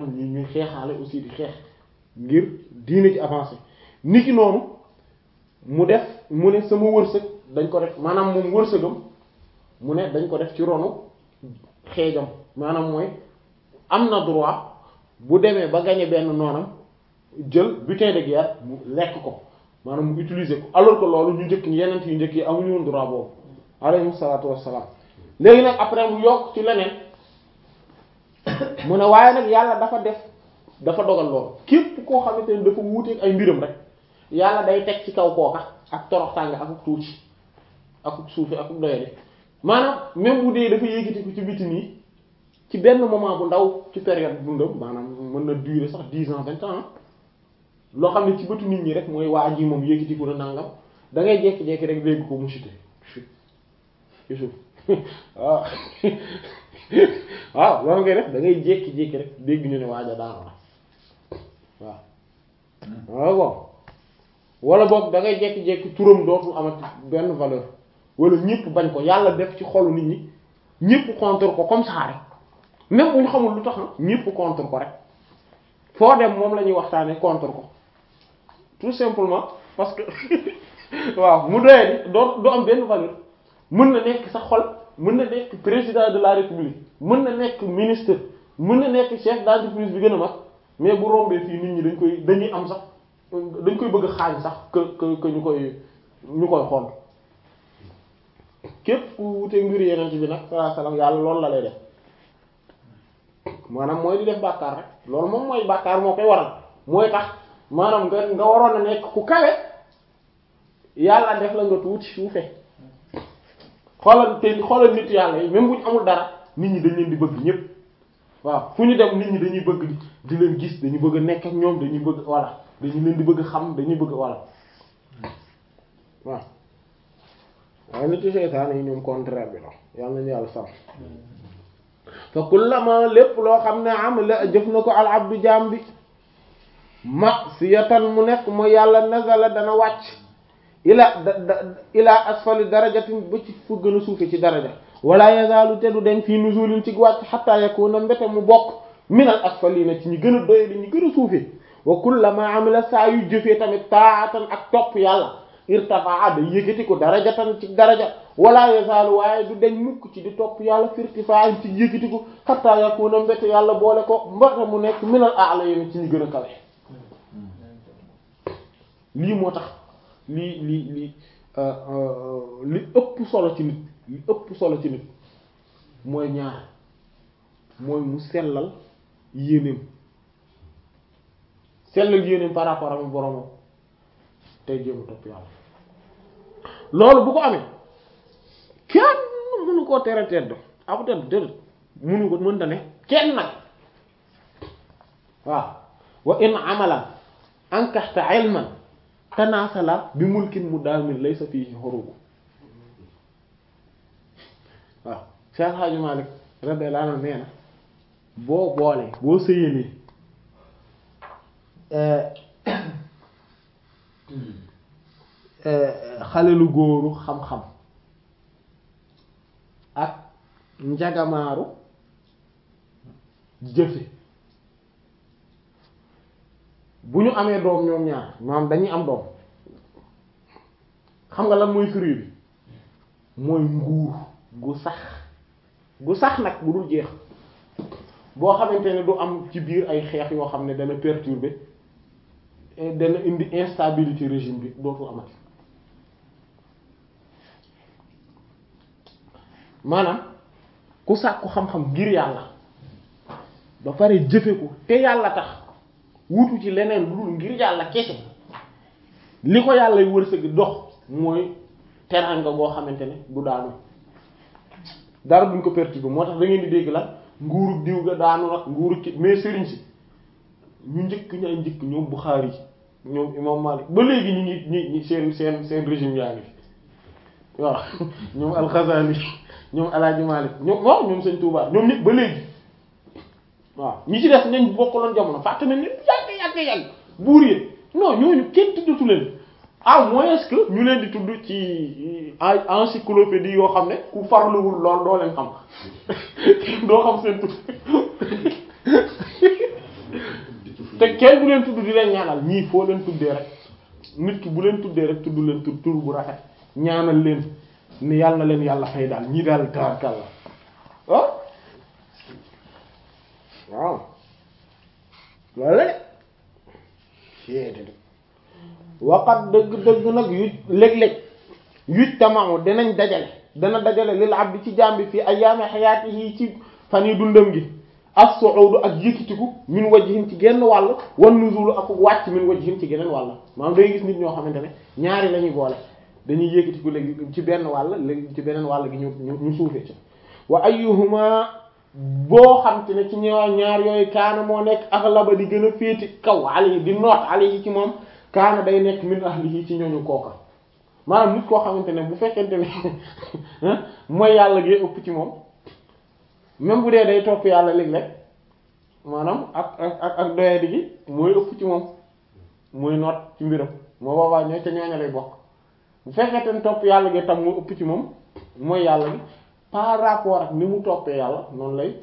ñu ñuy xeexaale aussi di xeex ngir diine ci avancé nit ki noonu mu def mu ne sama wërsëg dañ ko def maanaam moom wërsëgam mu ne dañ ko def ci ronu xeejam maanaam mooy am na droit bu demee ba gagné benn noonam jël butin de guerre mu lekk ko maanaam mu utiliser ko alors que loolu ñu njëkk ñi yeneen yu njëkk yi amuñu woon droit boobu alayhi salaatu wassalaam léegi nag après mu yokk ci leneen mu ne waaye nag yàlla dafa def dafa dogal loolu képp koo xamante ne dafa wuuteeg ay mbiram rek yàlla day teg ci kaw kooka ak toroxtànge akuk tuuti akuk suufi akuk doyade maanaam même bu dee dafa yéegiti ko ci biti nii ci benn moment bu ndaw ci période dundam maanaam mën na durer sax dix ans vingt ans loo xam ne ci bëtu nit ñi rek mooy waa ji moom yéegiti ko na nangam da ngay jékki-jékki rek dégg ko mu chuté ci suuf waaw waaw loolu ngay def da ngay jékki-jékki rek dégg ñu ne waaja daanu la waaw waaw bon wala boog da ngay jékki-jékki turam dootul amati benn valeur wala ñëpp bañ ko yàlla def ci xolu nit ñi ñëpp contre ko comme ça rek même bu ñu xamul lu tax na ñëpp contre ko rek foo dem moom la ñuy waxtaanee contre ko tout simplement parce que waaw mu doyee di doo du am benn valeur mën na nekk sa xol mën na nekk président de la république mën na nekk ministre mën na nekk chef d'entreprise bi gën a mag mais bu rombee fii nit ñi dañ koy dañuy am sax dañ koy bëgg xaañ sax que que que ñu koy ñu koy xool képp ku wuteeg mbir yeneen ci bi nag sallallahu alayhi wasallam yàlla loolu la lay def maanaam mooy di def bàkkaar rek loolu moom mooy bàkkaar moo koy waral mooy tax maanaam nga nga waroon a nekk ku kawe yàlla def la nga tuuti suufe xoolal te xoolal nit yàlla yi même bu ñu amul dara nit ñi dañ leen di bëgg ñépp waaw fu ñu dem nit ñi dañuy bëgg di leen gis dañuy bëgg a nekk ak ñoom dañuy bëgg voilà dañu leen di bëgg xam dañuy bëgg voilà waaw waaye nit ci seytaane yi ñoom contraire bi la yàlla nañu yàlla sàmm fa kullama lépp loo xam ne am la jëf na ko al abdu jaam bi ma'siyatan mu nekk mooy yàlla nazala dana wàcc ila da da ila asfali darajatin ba ci fu gën a suufe ci daraja wala yazaalu te du den fii nuzulin ci wàcc hatta yakuna mbete mu bokk minal asfalina ci ñi gën a doye di ñi gën a suufe wa kullama amila saa yu jëfee tamit taatan ak topp yàlla irtafaa da yëkkati ko darajatan ci daraja wala yazaalu waaye du deñ mukk ci di topp yàlla firtifaa ci yëkkati ko hatta yakuna mbete yàlla boole ko mbete mu nekk minal a'layni ci ñi gën a kawe lii moo tax lii lii lii li ëpp solo ci nit li ëpp solo ci nit mooy ñaar mooy mu sellal yéenéem sellal yéenéem par rapport ak boromam tey jéem a topp yàlla loolu bu ko amee kenn mënu koo tere tedd abu tedd déedéet mënu ko mënta ne kenn nag waaw wa in amalan ankaxta ilman tanaasala bi mulkin mu daamin laysa fiihi xurubu waaw Cheikh Hadji Malick radiyallahu anhu nee na boo boolee boo sëyalee xale lu góoru xam-xam ak njagamaaru jëfe bu ñu amee doom ñoom ñaar maanaam dañuy am doom xam nga lan mooy fruit bi mooy nguur gu sax gu sax nag bu dul jeex boo xamante ne du am ci biir ay xeex yoo xam ne dana perturber dana indi instabilité régime bi dootul amati maanaam ku sàkku xam-xam ngir yàlla ba pare jëfe ko te yàlla tax wutu ci leneen lu dul ngir yàlla kese li ko yàlla wërsëg dox mooy teranga goo xamante ne du daanu dara duñ ko perturber moo tax da ngeen di dégg la nguuru diw ga daanu nag nguuru ki mais sëriñ si ñu njëkk ñu ay njëkk ñoom Bukhari ñoom imam Malik ba léegi ñu ngi ñi ñi seen seen seen régime yaa ngi fi waaw ñoom Al-Ghazali ñoom Alaaji Malik ñoom waaw ñoom Sëñ Touba ñoom nit ba léegi waaw ñi ci def nañ bokkaloon jamono fàtte nañ ne yàgg yàgg yàgg buur yi non ñooñu kenn tuddatu leen à moins que ñu leen di tudd ci encyclopédie yoo xam ne ku farluwul lool doo leen xam doo xam seen tudd te kenn du leen tudd di leen ñaanal ñii foo leen tuddee rek nit ki bu leen tuddee rek tudd leen tur tur bu rafet ñaanal leen ni yàlla na leen yàlla fay daal ñii daal tabarkàlla ah waaw loolu la de waqat dëgg-dëgg nag yu léeg-léeg yuj tamaamu dinañ dajale dana dajale lil abdi ci jàmbi fii ayyaami hayaatihi ci fan yi dundam gi as-su'udu ak yëkkitiku min wajhin ci genn wàll wan nuzulu ak wàcc min wajhin ci geneen wàll maanaam day gis nit ñoo xamante ne ñaari la ñuy boole dañuy yëkkitiku léegi ci benn wàll léegi ci beneen wàll gi ñu ñu suufee ci wa ayyuhuma boo xam te ne ci ñoo ñaar yooyu kaana moo nekk aghlaba di gën a féeti kaw alayhi di noot alayhi ci moom kaana day nekk min ahlihi ci ñooñu kooka maanaam nit koo xamante ne bu fekkente ne mooy yàlla gee ëpp ci moom même bu dee day topp yàlla léeg-léeg maanaam ak ak ak doyadi gi mooy ëpp ci moom mooy noot ci mbiram moo boobaa ñoo ca ñooña lay bokk bu fekkente ne topp yàlla gi tam moo ëpp ci moom mooy yàlla gi par rapport ak ni mu toppee yàlla noonu lay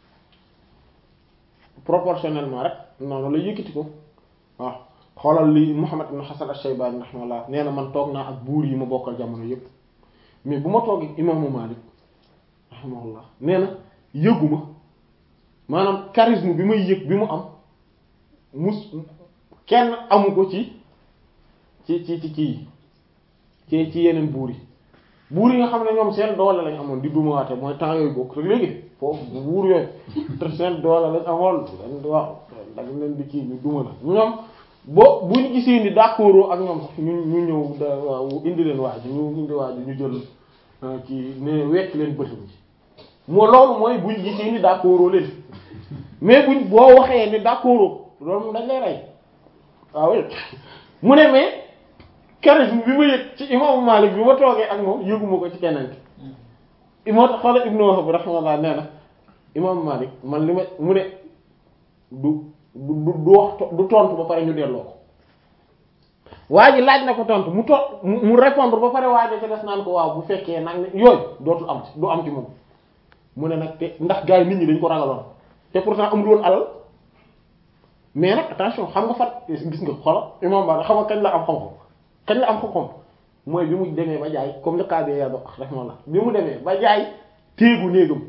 proportionnellement rek noonu lay yëkkati ko waaw xoolal li Muhammad ibn Hasan al-Shaybani rahimahullah nee na man toog naa ak buur yi ma bokkal jamono yépp mais bu ma toog ak imaamu Malik rahimahullah nee na yëguma maanaam charisme bi may yëg bi mu am mus kenn amu ko ci ci ci ci ci ci ci yeneen buur yi buur yi nga xam ne ñoom seen doole lañ amoon di dumawaate mooy temps yooyu bokk rek léegi foofu buur yooyu te seen doole lañ amoon waaw dag leen di kii ñu duma la ñoom bo bu ñu gisee ni d'accord ak ñoom sax ñu ñu ñëw da waaw indi leen waa ji ñu indi waa ji ñu jël kii ne wekk leen bëtam ji moo loolu mooy buñ gisee ni d'accord leen mais buñ boo waxee ni d'accord loolu moom dañ lay rey waaw mu ne mais charisme bi ma yëg ci imaamu Maalik bi ma toogee ak moom yëguma ko ci keneen ki moo tax xoolal Ibnu Wahb rahimahullah nee na imaamu Maalik man li ma mu ne du du du wax du tontu ba pare ñu delloo ko waa ji laaj na ko tontu mu ton mu répondre ba pare waa ji ca des naan ko waaw bu fekkee nag ne yooyu dootul am ci du am ci moom mu ne nag te ndax gars yi nit ñi dañ ko ragaloon te pourtant amul woon alal mais nag attention xam nga fat gis nga xoolal imam ba xam nga kañ la am xam-xam kañ la am xam-xam mooy bi mu demee ba jaay comme le cas de yàlla rahmallah bi mu demee ba jaay téegu néegam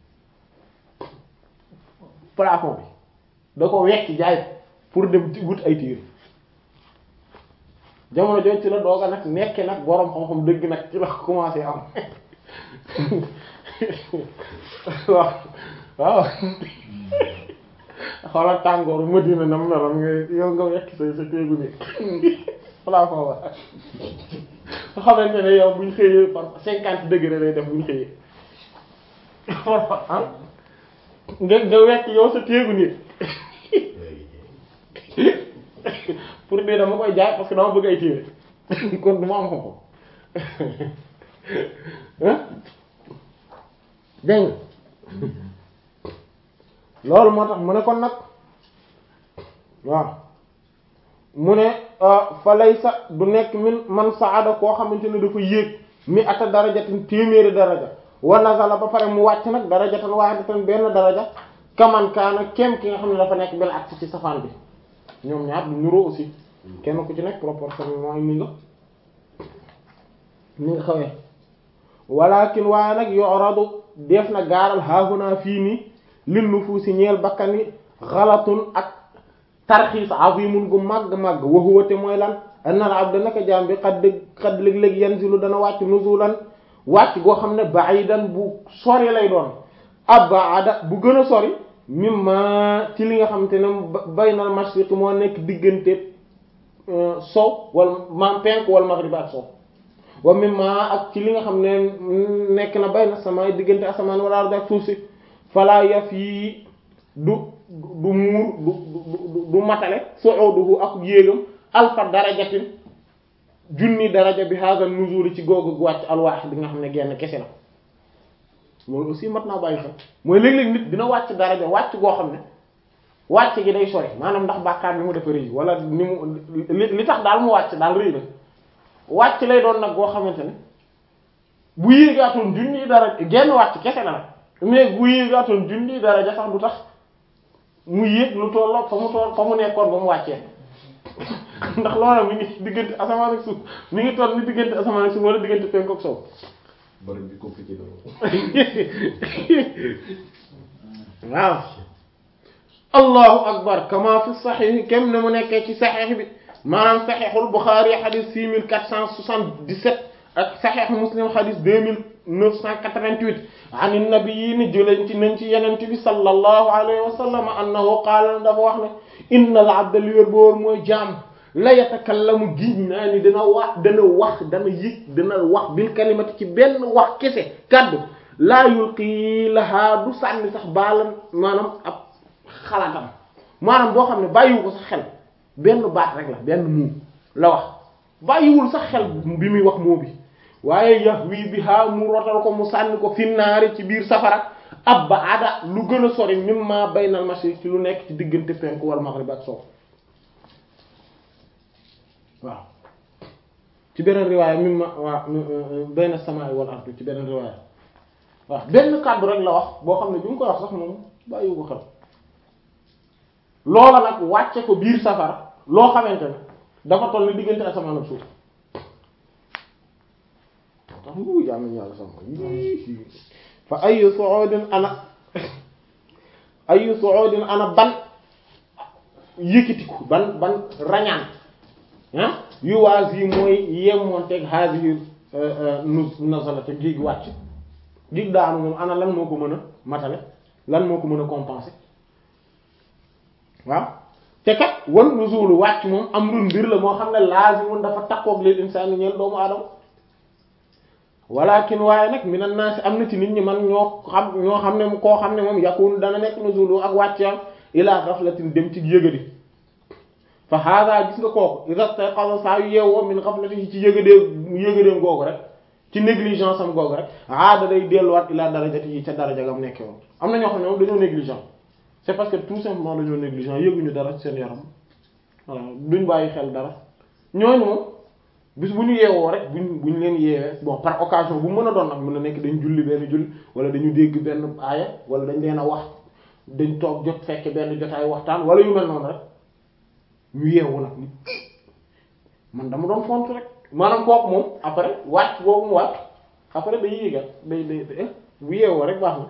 plafond bi da ko wekk jaay pour dem wut ay téere jamono jooju ci la dooga nag nekke nag boroom xam-xam dëgg nag ci la commencé am waaw waaw xoolal tàngooru Madina na meloon nga yow nga wekk sa sa téegu ni plafond ba nga xamante ne yow buñ xëyee par cinquante degré lay def buñ xëyee ah nga nga wekk yow sa téegu ni pour de dama koy jaay parce que dama bëgg ay téere kon du ma am xam-xam dégg loolu moo tax mu ne kon nag waaw mu ne fa lay sa du nekk min man saada koo xamante ne dafa yéeg mi ata darajatin téeméeri daraja wa nazala ba pare mu wàcc nag darajatan wahidatan benn daraja kaman kaana kem ki nga xam ne dafa nekk benn ak ci safaan bi ñoom ñaar du nuroo aussi kenn ku ci nekk proportionnellement ni nga ni nga xawee walakin waaye nag yoradu def na gaaral haahunaa fii nii lin nufuusi ñeel bakkan yi xalatun ak tarxiis azimun gu màgg màgg wa huwa te mooy lan annal abda naka jaam bi xad dëgg xad léeg-léeg yanzilu dana wàcc nuzulan wàcc goo xam ne ba'idan bu sori lay doon abada bu gën a sori mimma ci li nga xamante ne baynal mashriq moo nekk diggante sow wala maam penk wala maghrib ak sow wa mimma ak ci li nga xam ne nekk na bayna sama diggante asamaan wala ardi ak suuf si falaa yaf yi du du muur du du du matale su'uduhu ak yéegam alfa darajatin junni daraja bi hadha nuzul ci googu wàcc alwaax bi nga xam ne genn kese la loolu aussi mat naa bàyyi xel mooy léeg-léeg nit dina wàcc daraja wàcc goo xam ne wàcc gi day sori maanaam ndax bàkkaar ni mu dafa rëy wala ni mu li li tax daal mu wàcc daal rëy la wàcc lay doon nag goo xamante ne bu yéegaatoon junni daraja genn wàcc kese la nag mais bu yéegaatoon junni daraja sax du tax mu yéeg lu tolloo fa mu toll fa mu nekkoon ba mu wàccee ndax loola mi ngi diggante asamaan ak suuf mi ngi toll ni diggante asamaan ak suuf wala diggante penku ak sow bari bi compliqué na waaw allahu akbar kama fi saxiix kem ne mu nekkee ci saxiix bi maanaam saxiixul Buxaari xadis 6477 ak saxiix Muslim xadis 2988 an nabi ni jëleen ci nañ ci yenent bi sallallahu alayhi wa sallam annahu qaala dafa wax ne inna al abda li wér boor mooy jaam la yatakallamu giñ naa ni dana wax dana wax dana yëg dana wax bil kalimati ci benn wax kese kaddu laa yulqi lahaa du sànni sax baalan maanaam ab xalaatam maanaam boo xam ne bàyyiwu ko sax xel benn baat rek la benn muu la wax bàyyiwul sax xel bi muy wax moo bi waaye yahwi biha mu rotal ko mu sànni ko finnaari ci biir safara abba ada lu gën a sori mimma baynal mashriq ci lu nekk ci diggante penku wal maghrib ak soow waaw ci beneen riwaaya mimma waa bayna samaa'i wal ardi ci beneen riwaaya waaw benn kàddu rek la wax boo xam ne bi mu koy wax sax moom bàyyiwu ko xel loola nag wàcce ko biir safara loo xamante ne dafa toll ni diggante asamaan ak suuf tax ngu jàmm yàlla sama fa ayu su'udin ana ayu su'udin ana ban yëkkatiku ban ban rañaan ah yu waas yi mooy yemonteeg haadihi nu nazala te géej wàcc géej daanu moom ana lan moo ko mën a matale lan moo ko mën a compenser waaw te kat wan nuzulu wàcc moom am lu mbir la moo xam ne laazimun dafa takkoog lil insaani ñeel doomu aadama walakin waaye nag minan naasi am na ci nit ñi man ñoo xam ñoo xam ne koo xam ne moom yakun dana nekk nuzulu ak wàccam ila ghaflatin dem ci yëgadi fa hada gis nga kooku iza stayqaza saa yu yeewoo min ghaflatihi ci yëgadee yëgadeem googu rek ci négligence am googu rek aada day delluwaat ila darajatihi ca daraja gam nekke woon am na ñoo xam ne moom dañoo négligent c'est parce que tout simplement dañoo négligent yëguñu dara ci seen yaram voilà duñ bàyyi xel dara ñooñu moom bis bu ñu yeewoo rek buñ buñ leen yeewee bon par occasion bu mën a doon nag mën na nekk dañ julli benn julli wala dañu dégg benn aaya wala dañ leen a wax dañ toog jot fekke benn jotaay waxtaan wala yu mel noonu rek ñu yeewu nag ni man dama doon font rek maanaam kooku moom après wàcc boobu mu wàcc après day yéegal day day bu yeewoo rek baax na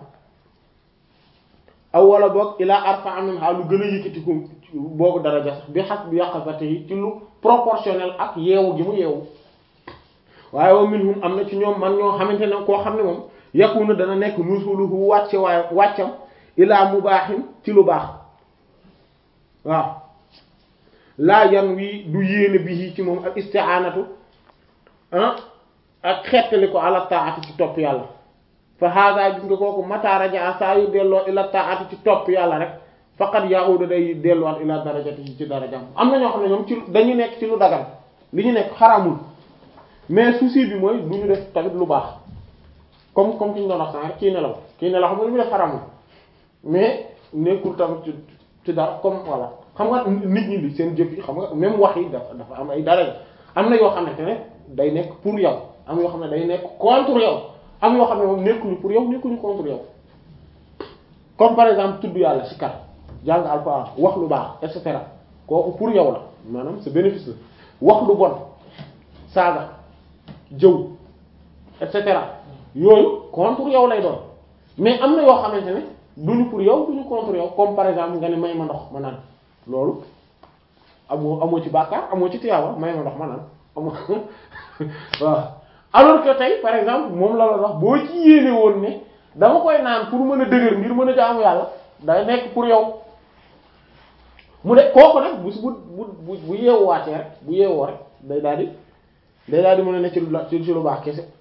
aw wala boog ilaa arfa minha lu gën a yëkkati ko boobu daraja sax bi xas bi yàqasate yi ci lu proportionnel ak yeewu gi mu yeewu waaye wa minhum am na ci ñoom man ñoo xamante ne koo xam ne moom yakunu dana nekk nusuluhu wàcce waaye wàccam ilaa mubaaxin ci lu baax waaw laa yan wi du yéene bi ci moom ak isti'anatu ah ak xettali ko ala taati ci topp yàlla fa hada gis nga kooku mata raja saa yu delloo ila taati ci topp yàlla rek faqad ya'udu day delluwaat ila darajati ci darajam am na ñoo xam ne ñoom ci dañu nekk ci lu dagal li ñu nekk xaramul mais souci bi mooy du ñu def tamit lu baax comme comme ki ñu doon wax sànq kii nelaw kii nelaw xam nga li mu def xaramul mais nekkul tamit ci ci dara comme voilà xam nga nit ñi li seen jëf yi xam nga même wax yi dafa dafa am ay daraja am na yoo xamante ne day nekk pour yow am yoo xam ne day nekk contre yow am yoo xam ne moom nekkuñu pour yow nekkuñu contre yow comme par exemple tudd yàlla ci kar jàng alxuraan wax lu baax et cetera kooku pour yow la maanaam c'est bénéfice la wax lu bon saaga jëw et cetera yooyu contre yow lay doon mais am na yoo xamante ne duñu pour yow duñu contre yow comme par exemple nga ne may ma ndox ma naan loolu amoo amoo ci bàkkaar amoo ci tiyaaba may ma ndox ma naan amoo waaw alors que tey par exemple moom la la wax boo ci yéene woon ne dama koy naan pour mën a dëgër ngir mën a jaamu yàlla day nekk pour yow mu de kooku nag bu bu bu bu yeewuwaatee rek bu yeewoo rek day daal di day daal di mën a ne ci lu ci lu baax kese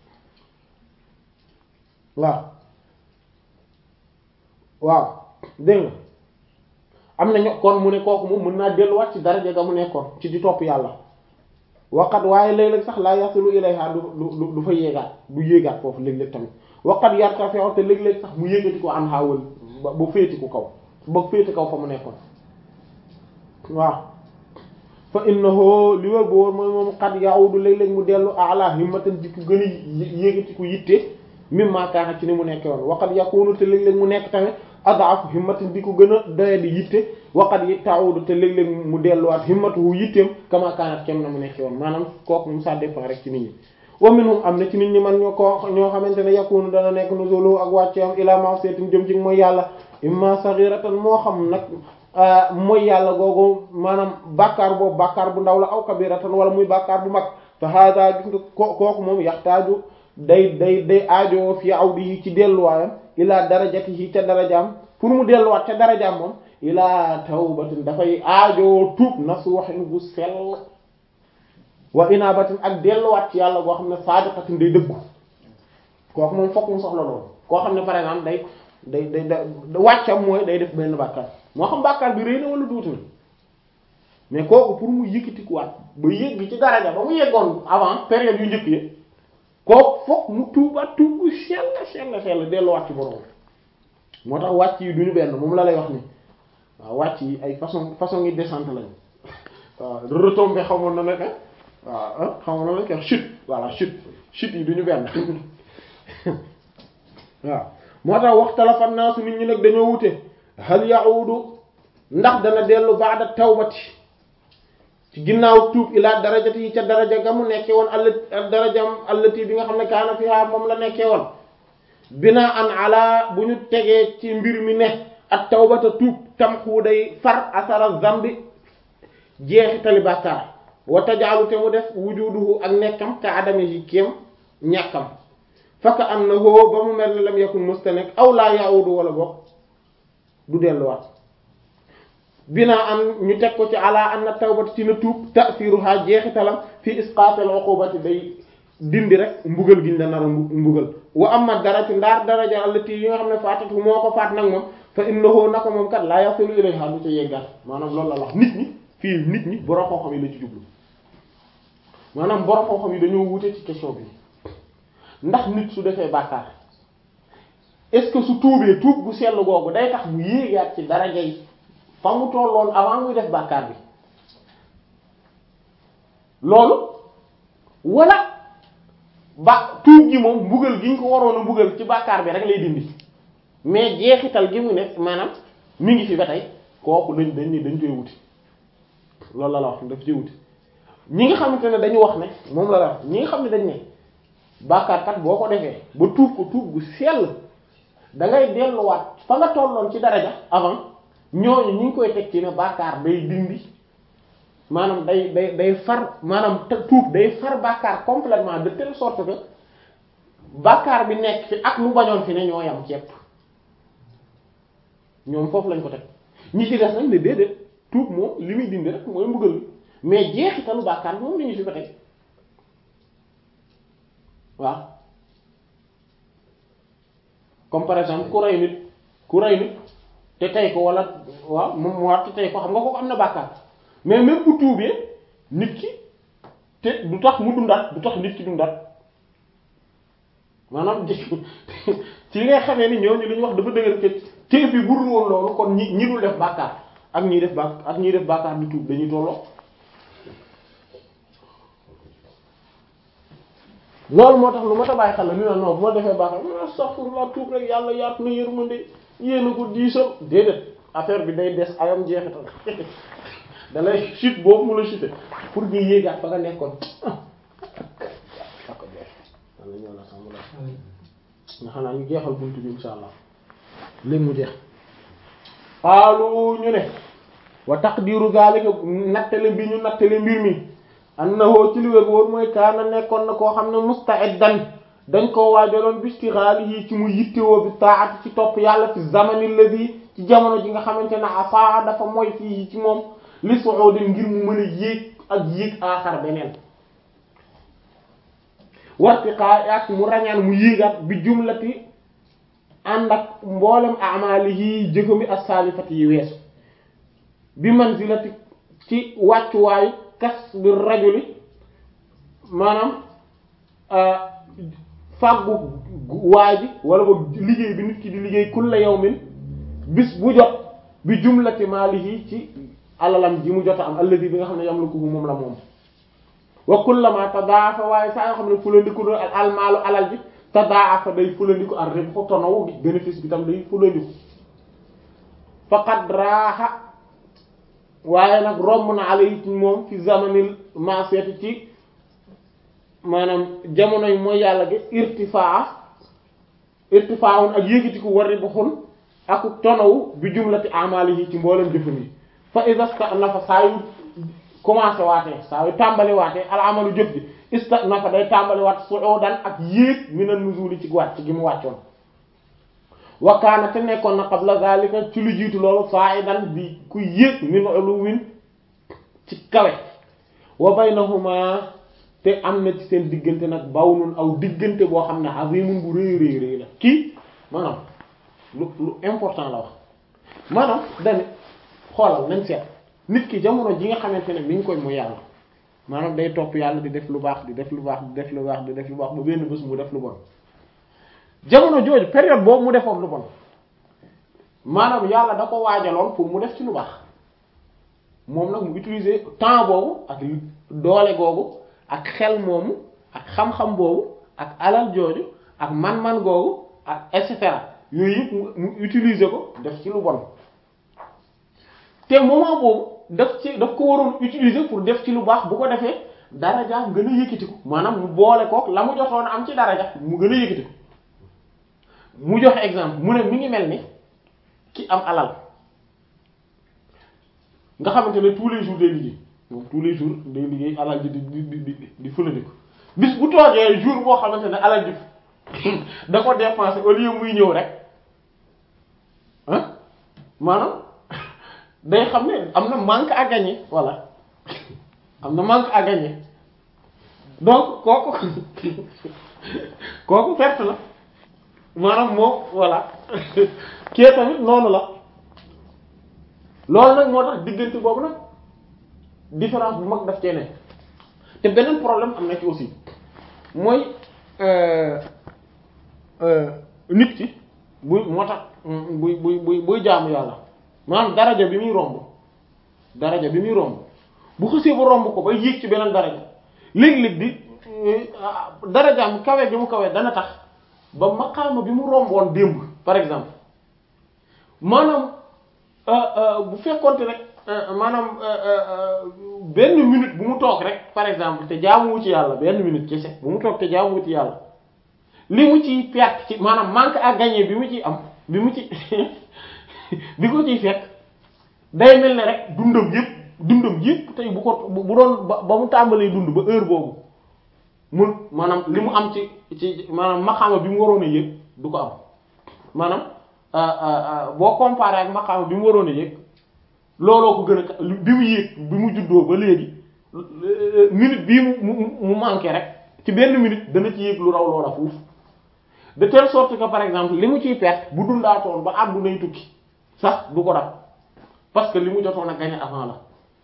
waaw waaw dégg nga am na ño kon mu ne kooku moom mën naa delluwaat ci daraja ga mu nekkoon ci di topp yàlla waqat waaye léeg-léeg sax laa yasilu ilayha du du du fa yéegaat du yéegaat foofu léeg-léeg tamit waqat yartafi'u te léeg-léeg sax mu yéegati ko an xaawal ba ba féeti ko kaw ba féeti kaw fa mu nekkoon waaw fa innahu li wër bu wóor mooy moom qad ya'udu léeg-léeg mu dellu ala himmatan di ko gën a yéegati ko yitte mimma kaana ci ni mu nekke woon waqat yakunu te léeg-léeg mu nekk tamit adaafu himmatin di ko gën a doye di yitte waqat yi ta'udu te léeg-léeg mu delluwaat himmatuhu yitteem kama kaanat kem na mu nekk woon maanaam kooku mu ça dépend rek ci nit ñi wa minhum am na ci nit ñi man ñoo ko ñoo xamante ne yakunu dana nekk nuzulu ak wàcce am ila ma'siyatin jëm ci mooy yàlla imma saghiratan moo xam nag mooy yàlla googu maanaam bàkkaar boobu bàkkaar bu ndaw la aw kabiratan wala muy bàkkaar bu mag fa hada gis nga ko kooku moom yaxtaaju day day day aajoo fi awdihi ci delluwaayam ila darajatihi ca darajaam pour mu delluwaat ca darajaam moom ila tawbatin dafay aajoo tuub nasuhin bu sell wa inabatin ak delluwaat ci yàlla goo xam ne sadiqatin day dëggu kooku moom fokk mu soxla loolu koo xam ne par exemple day day day da wàccam mooy day def benn bàkkaar moo xam bàkkaar bi rëy na wala tuuti na mais kooku pour mu yëkkatikuwaat ba yëgg ci daraja ba mu yeggoon avant période yu njëkk yi kooku fokk mu tuubaat tuub gu sell sell sell delluwaat ci borom moo tax wàcc yi duñu benn moom la lay wax ni waaw wàcc yi ay façon façon yi descente lañu waaw retombé xamoon na ne waaw xamoon na ne chute voilà chute chute yi duñu benn waaw moo tax waxtalafa naasu nit ñi nag dañoo wute hal ya'udu ndax dana dellu ba'da tawbati ci ginnaaw tuub ila darajati yi ca daraja ga mu nekkee woon all darajam allati bi nga xam ne kaana fiha moom la nekkee woon bina an ala bu ñu tegee ci mbir mi ne at tawbata tuub tamxu day far asara zambi jeexitali bàkkaar wa tajaalu te mu def wujuduhu ak nekkam ka adami yi kéem ñàkkam faka annahu ba mu mel ni lam yakun mustanek aw laa ya'udu wala bokk du delluwaat bina an ñu teg ko ci ala anna tawbata ci na tuub ta'siruha jeexitalam fi isqatil uqubati day dindi rek mbugal giñ la nar a mbugal wa amma dara ci ndaar daraja allati yi nga xam ne faatatu moo ko faat nag moom fa innahu naka moom kat laa yasilu ilayha du ca yeggal maanaam loolu la wax nit ñi fii nit ñi borom xam-xam yi la ci jublu maanaam borom xam-xam yi dañoo wute ci question bi ndax nit su defee bàkkaar est-ce que su tuubee tuub bu sell googu day tax mu yéegaat ci daraja yi fa mu tolloon avant muy def bàkkaar bi loolu wala ba tuub gi moom mbugal gi ñu ko waroon a mbugal ci bàkkaar bi rek lay dindi mais jeexital gi mu ne maanaam mi ngi fi ba tey kooku dañ dañ ni dañ koy wuti loolu la la wax daf ci wuti ñi nga xamante ne dañu wax ne moom la la wax ñi nga xam ne dañ ne bàkkaar kat boo ko defee ba tuub ko tuub gu sell da ngay delluwaat fa nga tolloon ci daraja avant ñooñu ñu ngi koy teg ci ne bàkkaar day dindi maanaam day day day far maanaam te tuub day far bàkkaar complètement de telle sorte que bàkkaar bi nekk fi ak mu bañoon fi ne ñoo yam ceeb ñoom foofu lañ ko teg ñi ci des nag ne déedéet tuub moom li muy dindi rek mooy mbugal mi mais jeexitalu bàkkaar bi moom la ñu fi ba tey waaw comme par exemple ku rey nit ku rey nit te tey ko wala waaw moom mu war te tey ko xam nga ko am na bàkkaar mais même bu tuubee nit ki te du tax mu dundaat du tax nit ki dundaat maanaam ci ngay xamee ni ñooñu li ñu wax dafa dëgër ke te bi bu dul woon loolu kon ñi ñi dul def bàkkaar ak ñiy def bàkk ak ñiy def bàkkaar di tuub dañuy tolloo loolu moo tax lu ma ta bàyyi xel la ni na non bu ma defee bàkkaar ma astaghfirullah tuub rek yàlla yaatu na yërmande yéen a ko diisal déedéet affaire bi day des ayam jeexital da lay chute boobu mu la chute pour nga yéegaat fa nga nekkoon ako jeex wala ñëw la sàmm la nga xam naa ñu jeexal buntu bi insha allah léegi mu jeex xaalu ñu ne wa taqdiru zalika nattale bi ñu nattale mbir mi annahu ci li wér wóor mooy kaana nekkoon na koo xam ne musta'iddan dañ koo waajaloon bistighalihi ci mu yittewoo bi taati ci topp yàlla fi zamani alladhi ci jamono ji nga xamante ne asaa dafa mooy fii ci moom li su'udin ngir mu mën a yéeg ak yéeg aaxar beneen wartiqaa ak mu rañaan mu yéegaat bi jumlati ànd ak mboolem amalihi jëfami as-salifati yi weesu bi manzilati ci wàccuwaayu kas bi rajuli maanaam fàggu waa ji wala boog liggéey bi nit ki di liggéey kulla yawmin bis bu jot bi jumlati maalihi ci alalam ji mu jot a am alladi bi nga xam ne yamlikuhu moom la moom wa kullama tadaafa waaye saa yoo xam ne fulandiku do al almaalu alal ji tadaafa day fulandiku ar ribhu tonaw bénéfice bi tam day fulandiku faqad raaxa waaye nag romb na alayhi ci moom fi zamanil maasiyati ci maanaam jamono yi mooy yàlla gi irtifaa irtifaawun ak yëkkatiku wari baxun ak tonawu bi jumlati amalihi ci mboolem jëfan yi fa idaska nafa saa yu commencé waatee saa yu tàmbali waatee al amalu jëf ji ista nafa day tàmbali waat suudan ak yéeg mina nuzuli ci wàcc gi mu wàccoon wakaana te nekkoon na qabla zalika ci lu jiitu loolu fa'idan bi ku yéeg min uluwin ci kawe wa baynahuma te am na ci seen diggante nag bawnun aw diggante boo xam ne azimun bu rëy rëy rëy la kii maanaam lu lu important la wax maanaam dane xoolal nañ seet nit ki jamono ji nga xamante ne mi ngi koy mu yàlla maanaam day topp yàlla di def lu baax di def lu baax di def lu baax di def lu baax ba benn bés mu def lu bon jamono jooju période boobu mu defoon lu bon maanaam yàlla da ko waajaloon pour mu def ci lu baax moom nag mu utiliser temps boobu ak doole googu ak xel moomu ak xam-xam boobu ak alal jooju ak man-man googu ak et cetera yooyu yëpp mu utiliser ko def ci lu bon te moment boobu daf ci daf ko waroon utiliser pour def ci lu baax bu ko defee daraja gën a yëkkati ko maanaam mu boole kook la mu jotoon am ci daraja mu gën a yëkkati ko mu joxe exemple mu ne mi ngi mel ni ki am alal nga xamante ne tous les jours day liggéey moom tous les jours day liggéey alal ji di di di di di fëlandi ko bis bu toogee jour boo xamante ne alal ji da ko dépenser au lieu muy ñëw rek ah maanaam day xam ne am na manque à gagner voilà am na manque à gagner donc kooku kooku perte la maanaam moom voilà kii tamit noonu la loolu nag moo tax diggante boobu nag différence bu mag daf cee ne te beneen problème am na ci aussi mooy nit ki buy moo tax buy buy buy buy jaamu yàlla maanaam daraja bi muy romb daraja bi muy romb bu xësee ba romb ko ba yéeg ci beneen daraja léeg-léeg di darajaam kawe gi mu kawe dana tax ba maqaama bi mu romboon démb par exemple maanaam bu fekkonte rek maanaam benn minute bu mu toog rek par exemple te jaamuwu ci yàlla benn minute kese bu mu toog te jaamuwu ci yàlla li mu ciy perte ci maanaam manque à gagner bi mu ciy am bi mu ci bi ko ciy fekk day mel ne rek dundam yëpp dundam yëpp tey bu ko bu doon ba ba mu tàmbalee dund ba heure boobu mun maanaam li mu am ci ci maanaam maqaama bi mu waroon a yëg du ko am maanaam boo comparé ak maqaama bi mu waroon a yëg looloo ko gën a bi mu yëg bi mu juddoo ba léegi minute bii mu mu mu manqué rek ci benn minute dana ci yëg lu raw loola fuuf de telle sorte que par exemple li mu ciy perte bu dundaatoon ba àddunay tukki sax du ko dab parce que li mu jotoon a gagné avant la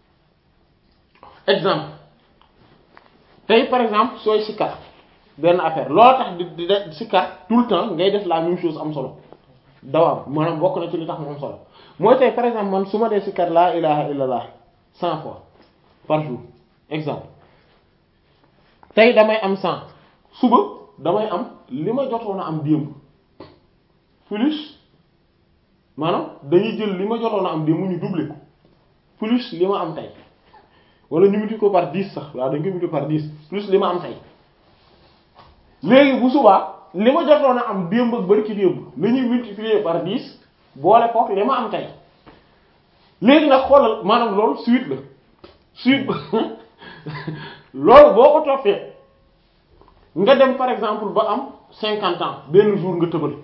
exemple tey par exemple sooy sikar benn affaire loolu tax di di de sikar tout le temps ngay def la même chose am solo dawaam maanaam bokk na ci li tax mu am solo mooy tey par exemple man su ma dee sikar laa ilaha illallah cent fois par jour exemple tey damay am cent suba damay am li ma jotoon a am démb plus maanaam dañuy jël li ma jotoon a am démb ñu doubler ko plus li ma am tey wala ñu multiplier ko par dix sax waaw dañ ko multiplier par dix plus li ma am tey léegi bu subaa li ma jotoon a am démb ak bari ci démb la ñuy multiplier par dix boole kook li ma am tey léegi nag xoolal maanaam loolu suite la suite loolu boo ko toppee nga dem par exemple ba am cinquante ans benn jour nga tëbal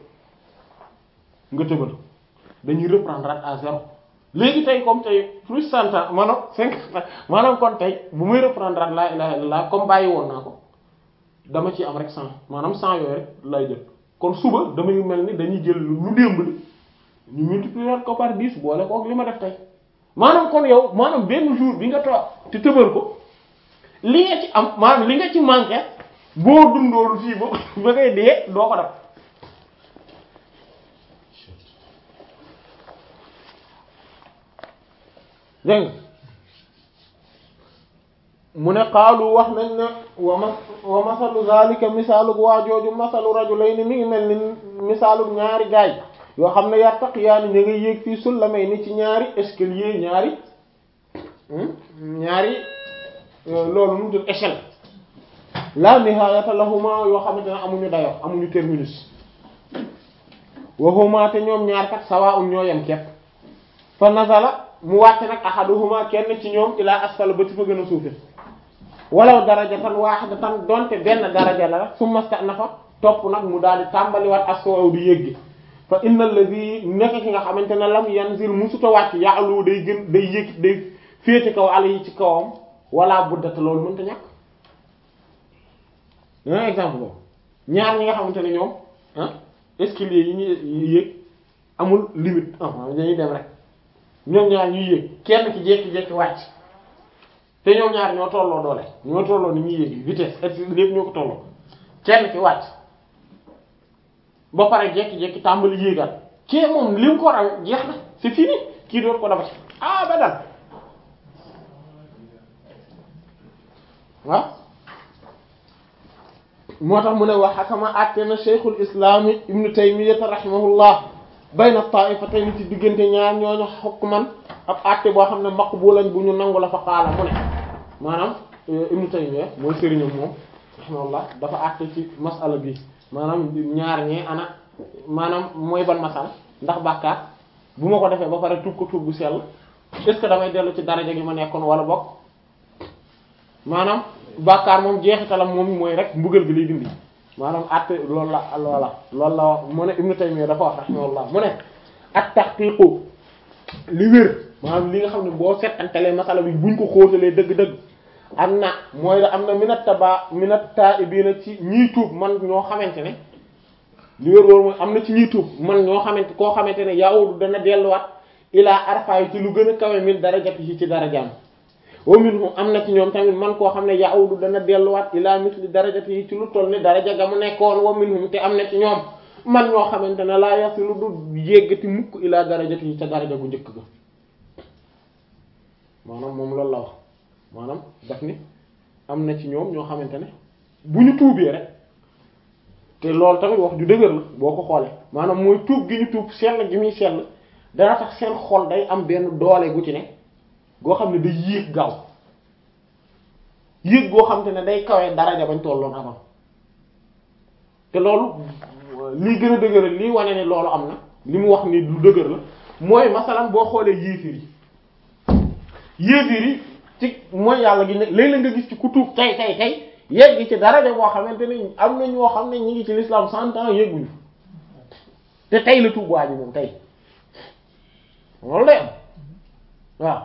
nga tëbal dañuy reprendre à zéro léegi tey comme tey plus cent ans maanaam cinquante ans maanaam kon tey bu muy reprendre la ilaha illallah comme bàyyi woon naa ko dama ci am rek cent maanaam cent yooyu rek lay jël kon suba damay mel ni dañuy jël lu démb li ñu multiplier ko par dix boole kook li ma def tey maanaam kon yow maanaam benn jour bi nga toog te tëbal ko li nga ci am maanaam li nga ci manqué boo dundoolu fii ba ba ngay dee doo ko def dégg mu ne xaalu wax nañ ne wa ma wa masalu zalika misaalu waa jooju masalu rajulayni mi ngi mel ni misaalu ñaari gaay yoo xam ne yartaqiyaani ñu ngi yéeg fii sullamay ni ci ñaari escalier ñaari ñaari loolu nu mu tudd échelle la nihayata lahuma yoo xamante ne amuñu dayo amuñu terminus waxuma te ñoom ñaar kat sawaa'un ñoo yem kepp fa nazala mu wàcc nag ahaduhuma kenn ci ñoom ilaa asfala ba ci fa gën a suufe walaw darajatan wahidatan donte benn daraja la rek summa sta'nafa topp nag mu daal di tàmbaliwaat aswaw di yéggi fa innal ladhi nekk ki nga xamante ne lam yanzil musuta wàcc ya'lu day gën day yéeg day féete kaw ala yi ci kawam wala buddata loolu mënta ñàkk un exemple boobu ñaar ñi nga xamante ne ñoom ah escalier yi ñuy yéeg amul limite ah dañuy dem rek ñoom ñaar ñuy yéeg kenn ki jékki-jékki wàcc te ñoom ñaar ñoo tolloo doole ñoo tolloo ni ñuy yéeg vitesse et lépp ñoo ko tolloo kenn ki wàcc ba pare jékki-jékki tàmbali yéegal kii moom li mu ko raw jeex na c'est fini kii doot ko dafa ci ah ba dal waaw moo tax mu ne wax xakama àtte na cheikhul islami ibnu taymiyata rahimahullah bayna taifatayn ci diggante ñaar ñooñu hukman ab àtte boo xam ne maqbulan bu ñu nangu la fa qaala mu ne maanaam ibnu taymiya mooy sëriñam moom rahimahullah dafa àtte ci masala bi maanaam ñaar ñee ana maanaam mooy ban masal ndax bàkkaar bu ma ko defee ba pare tuub ko tuub bu sell est ce que damay dellu ci daraja gi ma nekkoon wala bokk maanaam bàkkaar moom jeexitalam moom mooy rek mbugal gi lay dindi maanaam àtte loolu la loola loolu la wax mu ne Ibnu Taymiyya dafa wax rahimahullah mu ne at tahqiqu li wér maanaam li nga xam ne boo settantelee masala bi buñ ko xóotalee dëgg-dëgg am na mooy la am na minat taba minat ta'ibiina ci ñiy tuub man ñoo xamante ne li wér wóor mooy am na ci ñiy tuub man ñoo xamante koo xamante ne yaawudu dana delluwaat ilaa arfaay ci lu gën a kawe min darajati yi ci darajaam wa minhum am na ci ñoom tamit man koo xam ne yaawudu dana delluwaat ilaa misli darajati yi ci lu toll ni daraja ga mu nekkoon wa minhum te am na ci ñoom man ñoo xamante ne laa yasilu du yéggati mukk ilaa darajati yi ca daraja gu njëkk ga maanaam moom loolu la wax maanaam daf ni am na ci ñoom ñoo xamante ne bu ñu tuubee rek te loolu tamit wax ju dëgër la boo ko xoolee maanaam mooy tuub gi ñu tuub sell gi muy sell dana tax seen xol day am benn doole gu ci ne goo xam ne day yéeg gaaw yéeg goo xam te ne day kawee daraja bañ tolloon avant te loolu lii gën a dëgëral lii wane ne loolu am na li mu wax ni lu dëgër la mooy masalan boo xoolee yéefir yi yéefir yi ci mooy yàlla gi ne léeg-léeg nga gis ci ku tuub tey tey tey yegg ci daraja boo xamante ne am na ñoo xam ne ñi ngi ci l'islam cent ans yegguñu te tey la tuub waa ji moom tey loolu day am waaw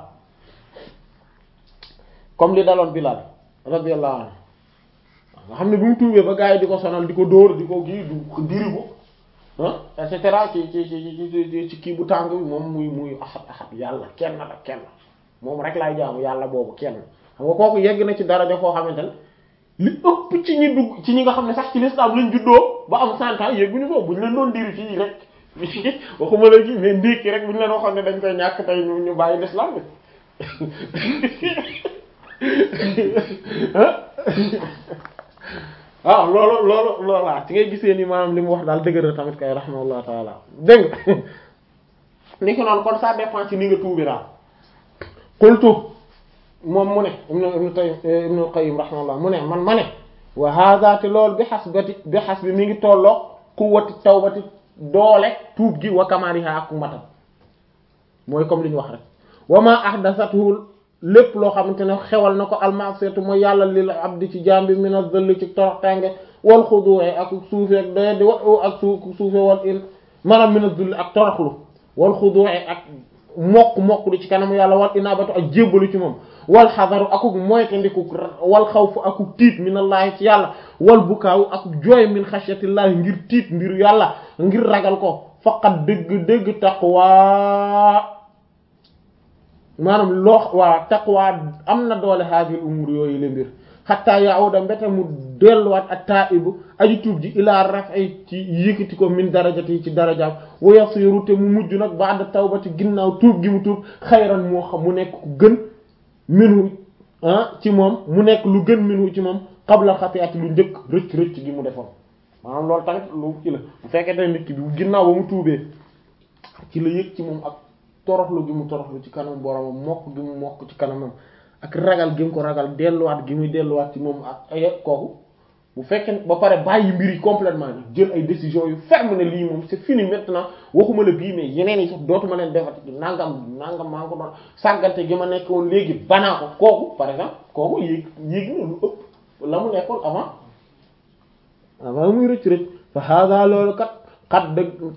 comme li daloon Bilal radiyallahu anhu nga xam ne bi mu tuubee ba gars yi di ko sonal di ko dóor di ko kii du diri ko ah et cetera ci ci ci ci kii bu tàng bi moom muy muy axat axat yàlla kenn la kenn moom rek laay jaamu yàlla boobu kenn xam nga kooku yegg na ci daraja foo xamante ne li ëpp ci ñi dugg ci ñi nga xam ne sax ci l'islam lañ juddoo ba am cent ans yegguñu foofu bu ñu leen doon diri fii rek waxuma la kii mais ndékki rek bu ñu leen waxoon ne dañ koy ñàkk tey ñu ñu bàyyi l'islam bi waaw loolu loolu loolu ci ngay gisee ni maanaam li mu wax daal dëgër tamit kay rahmallahu taala dégg nga ni ko noonu kon ça dépend ci ni nga tuubi daal qultu moom mu ne ibnu ibnu tay ibnu qayyim rahmallah mu ne man ma ne wa hadha te loolu bi hasbati bi hasbi mi ngi tolloo quwwati tawbati doole tuub gi wa kamaliha ak matam mooy comme li ñu wax rek wa ma ahdathathu lépp loo xamante ne xewal na ko almasiyatu mooy yàlla lil abdi ci jaam bi min az-zill ci toroxtànge wal xudu'i ak suufe ak doye di wa ak su suufe wal in maanaam min az-zill ak toroxlu wal xudu'i ak mokk mokk lu ci kanam yàlla wal inabatu ak jébbalu ci moom wal xadaru akuk moytandiku wal xawfu akuk tiit minallahi ci yàlla wal bukaawu akuk jooy min xashyatillahi ngir tiit mbiru yàlla ngir ragal ko faqat dëgg dëgg taqwa maanaam loo waa taqwa am na doole haadil umur yooyu le mbir xatta yaawuda mbete mu delluwaat ak taibu aji tuub ji ilaa raf'i ci yëkkati ko min darajati yi ci darajaam wa yasiru te mu mujj nag ba'da tawbati ginnaaw tuub gi mu tuub xayran moo xam mu nekk ku gën minhu ah ci moom mu nekk lu gën minhu ci moom qabla xati'ati lu njëkk rëcc rëcc gi mu defoon maanaam loolu tamit lu ci la bu fekkee te nit ki bi ginnaaw ba mu tuubee ci la yëg ci moom ak toroxlu gi mu toroxlu ci kanam boromam mokk gi mu mokk ci kanamam ak ragal gi mu ko ragal delluwaat gi muy delluwaat ci moom ak ay kooku bu fekkee ba pare bàyyi mbir yi complètement nag jël ay décisions yu ferme ne lii moom c'est fini maintenant waxuma la bii mais yeneen yi sax dootuma leen defati nangam nangam maa ngi ko doon sàggante gi ma nekk woon léegi banaa ko kooku par exemple kooku yéeg yéeg na lu ëpp la mu nekkoon avant avant muy rëcc rëcc fa hada loolu kat xat dëgg